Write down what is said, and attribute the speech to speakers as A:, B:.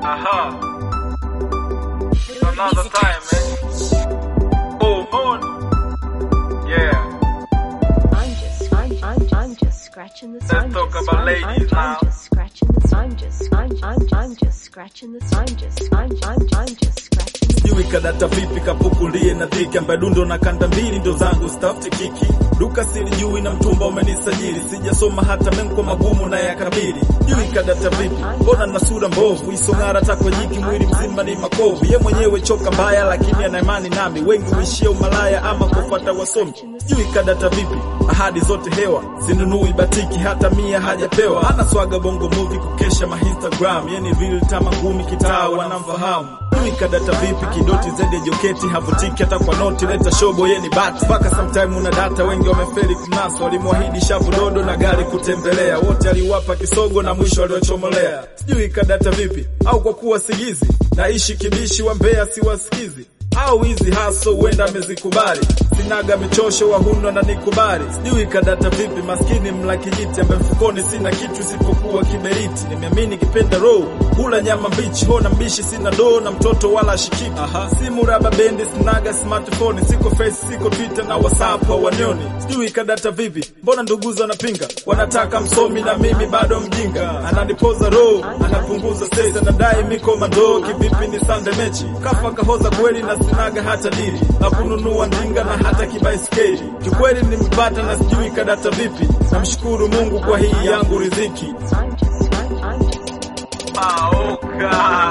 A: Aha. Another time, man. Oh, moon. Yeah.
B: I'm just, I'm, I'm, I'm just scratching the.
A: Let's
B: I'm
A: talk
B: just,
A: about
B: I'm,
A: ladies
B: I'm,
A: now.
B: I'm just scratching the. I'm just, I'm, I'm, I'm just scratching the. I'm just, I'm, I'm, I'm just scratching the.
C: sijui kadata vipi kapukulie na dhiki ambaye dundo na kanda mbili ndo zangu stafti kiki duka silijui na mtumba umenisajili sijasoma hata menko magumu na yakabili sijui kadata vipi mbona na sura mbovu isong'ara takwa jiki mwili mzima ni makovu ye mwenyewe choka mbaya lakini ana imani nami wengi uishia umalaya ama kufuata wasomi sijui kadata vipi ahadi zote hewa sinunui batiki hata mia hajapewa ana swaga bongo movie kukesha ma instagram yeni real tama ngumi kitaa wanamfahamu mimi kadata vipi kidoti zende joketi havutiki hata kwa noti leta shobo yeni bati mpaka sometime una data wengi wamefeli kumnasa walimwahidi shavu dodo na gari kutembelea wote aliwapa kisogo na mwisho aliwachomolea sijui kadata vipi au kwa kuwa sigizi naishi kibishi wa mbea siwasikizi au hizi haso huenda amezikubali sinaga michosho wahundwa na nikubali sijui kadata vipi maskini mla kijiti ambaye mfukoni sina kitu isipokuwa kiberiti nimeamini kipenda roho hula nyama mbichi hona mbishi sina doo na mtoto wala ashikiki simu raba bendi sinaga smartphone siko face siko twitter na whatsapp hawanioni sijui kadata vipi mbona nduguzo wanapinga wanataka msomi na mimi bado mjinga ananipoza roho anapunguza stress anadai miko mandoo kivipi ni sande mechi kafa kahoza kweli na sinaga hata dili na kununua ndinga na hata kibaiskeli kikweli nimepata na sijui kadata vipi namshukuru mungu kwa hii yangu riziki
B: I'm just, I'm, I'm just.
A: Maoka.